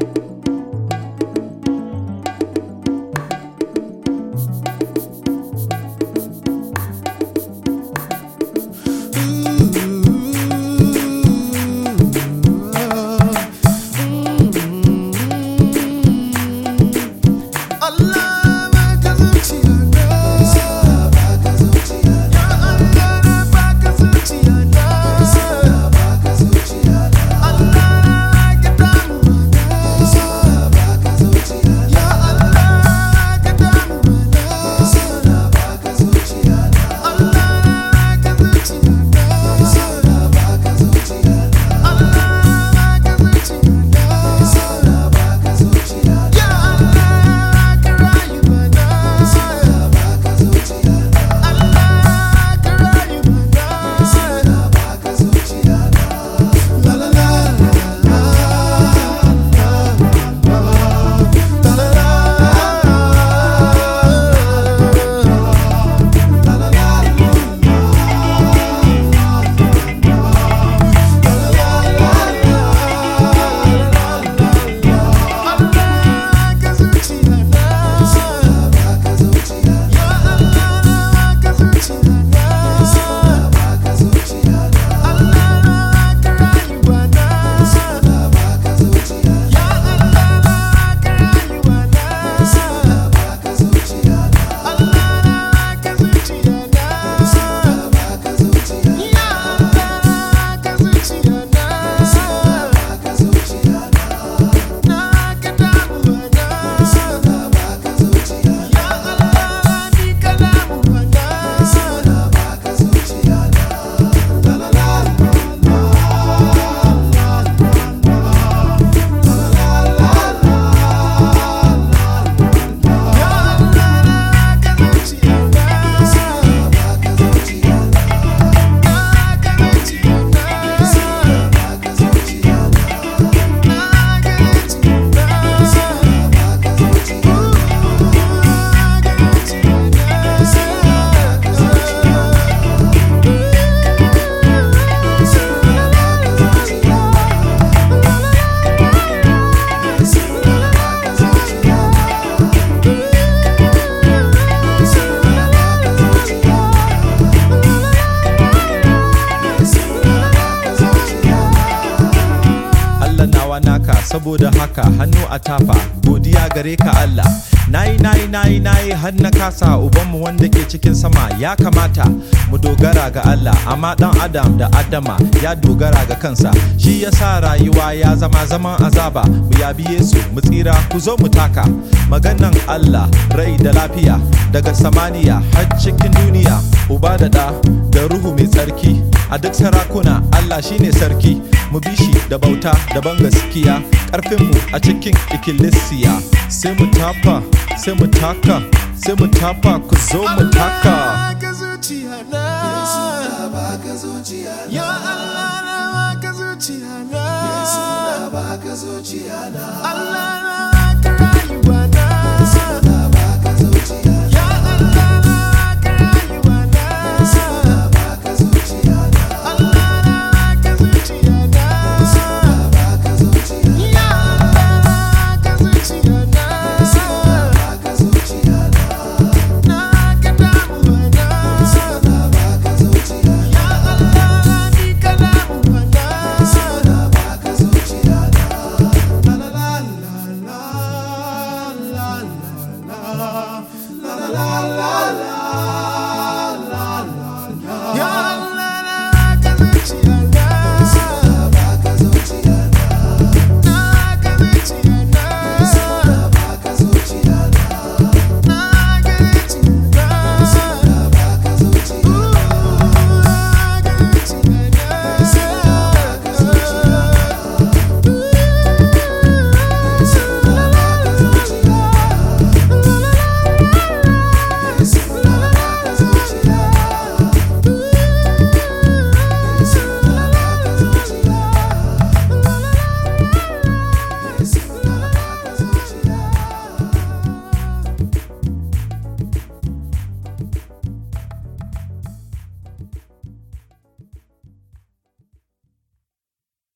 Allah baka zuciya na baka zuciya na Allah na baka zuciya na baka zuciya na Allah na ka damu na baka zuciya na Allah ka damu na baka zuciya na Allah ka zuciya na baka zuciya na Allah ka zuciya na baka zuciya na ya Allah ka rayu mana baka zuciya na Allah ka rayu mana baka zuciya na la la la la la la la Allah ka zuciya na baka zuciya na Allah ka zuciya na baka zuciya na Allah ka rayuwa na baka zuciya na Allah ka rayuwa na baka zuciya na Allah ka zuciya na baka zuciya na Allah ka zuciya na baka zuciya na Naka damuwa na baka zuciya ya Allah ni ka damuwa na baka zuciya na la la la ya Allah ka zuciya na baka zuciya na naka zuciya na baka zuciya na Allah nawa naka saboda haka hannu a tafa godiya gare ka Allah nayi nayi nayi nayi har na kasa ubanmu wanda ke cikin sama ya kamata mu dogara ga Allah amma dan adam da adama ya dogara ga kansa shi yasa rayuwa ya zama zaman azaba mu yabi Yesu mu tsira ku zo mu taka maganan Allah rai da lafiya daga samaniya har cikin duniya uba da da da ruhu mai tsarki a duk sarakuna Allah shine sarki mu bi shi da bauta da ban gaskiya karfinmu a cikin ikkilisiya sai mu tafa sai mu taka sai mu tafa ku zo mu taka baka zuciya na baka zuciya na ya Allah na baka zuciya na baka zuciya na Allah na